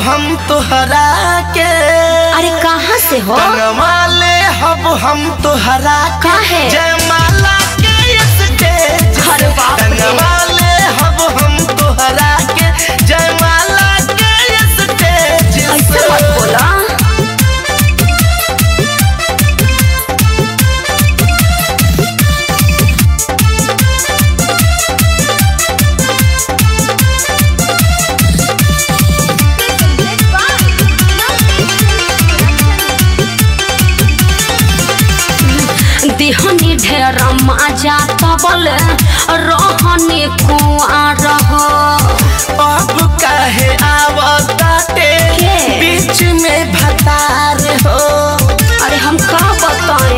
हम तोहरा के अरे कहाँ से हो टंगवाले हब हम तोहरा के काहे? जयमाला के स्टेज से। अरे बाप रे। टंगवाले हब हम तोहरा के जयमाला के स्टेज ऐसे से। मत बोला दिहनी ढेर मजा तबल रहनी कुआर हो अब काहे आवताटे के? बीच में भतार हो अरे हम का बताएं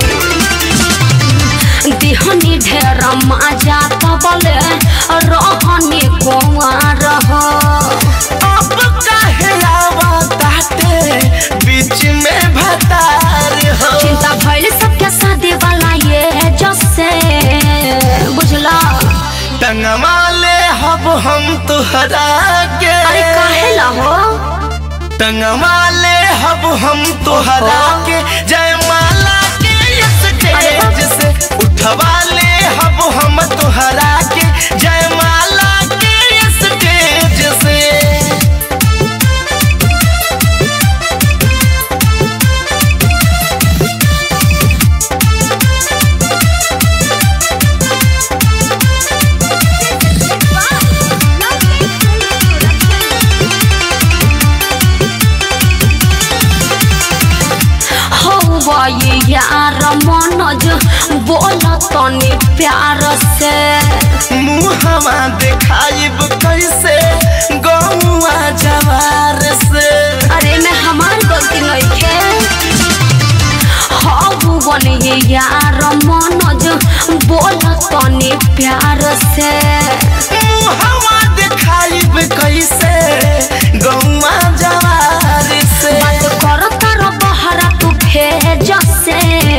दिहनी ढेर मजा तबल रहनी कुआर हो अब काहे आवताटे बीच में भतार हो चिंता भइल सबके शादी वाला ये जसे बुझला टंगमाले हब हम तुहरा के अरे काहे ला हो टंगमाले हब हम तुहरा ओहो। के जयमाला के अरे बाप। स्टेज से उठवाले हब हम तुहरा के जयमाला के स्टेज से हौवा ये यार मनोज बोल तनी प्यार से मुहवा देखाइब कैसे गौआ जवार से अरे मैं हमार गलती नहीं खे हौवन ये यार मनोज बोल तनी प्यार से मुहवा देखाइब कैसे गौआ जवार से बात कर तार बहरा तू भेज से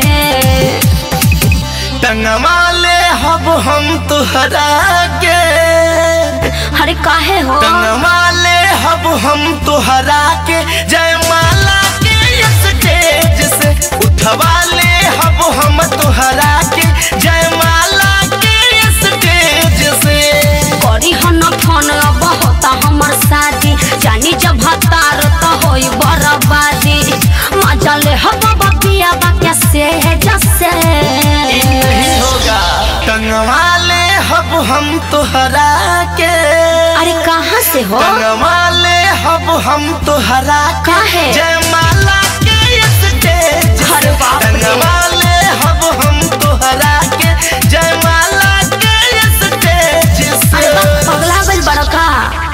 टंगमाले हब हम तुहरा के अरे काहे हो टंगमाले हब हम तुहरा के जयमाला के स्टेज से उठवाले हब हम तुहरा के जयमाला के स्टेज से करी हन फोन अब होता हमर शादी जानी जब हतार तो होई बर्बादी मजा ले हब बतिया बाके से जसे नहीं होगा टंगवाले हब हम तुहरा के अरे कहाँ से हो टंगवाले हब हम तुहरा के काहे? जयमाला के स्टेज से। अरे बाप रे। टंगवाले हब हम तुहरा के जयमाला के स्टेज से अरे बा, पगला गइल बड़का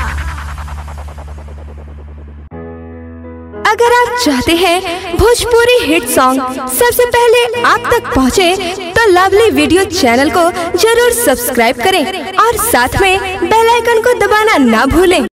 अगर आप चाहते हैं भोजपुरी हिट सॉन्ग सबसे पहले आप तक पहुंचे, तो लवली वीडियो चैनल को जरूर सब्सक्राइब करें और साथ में बेल आइकन को दबाना ना भूलें